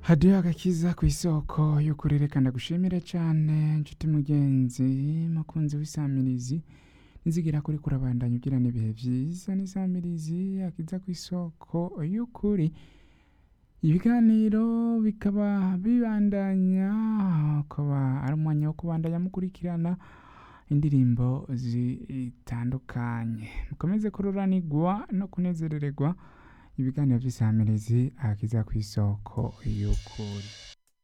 hadiyo agakiza ku isoko y'ukuri reka ndagushimire cyane nshuti mugenzi mukunzi w'isamirizi nizigira kuri kurabandanya ugirana ibihe byiza n'isamirizi akiza ku isoko y'ukuri ibiganiro bikaba bibandanya ukaba ari umwanya wo kubandanya mukurikirana indirimbo zitandukanye mukomeze kururanirwa no kunezerererwa ibiganiro by'isamirizi akiza ku isoko y'ukuri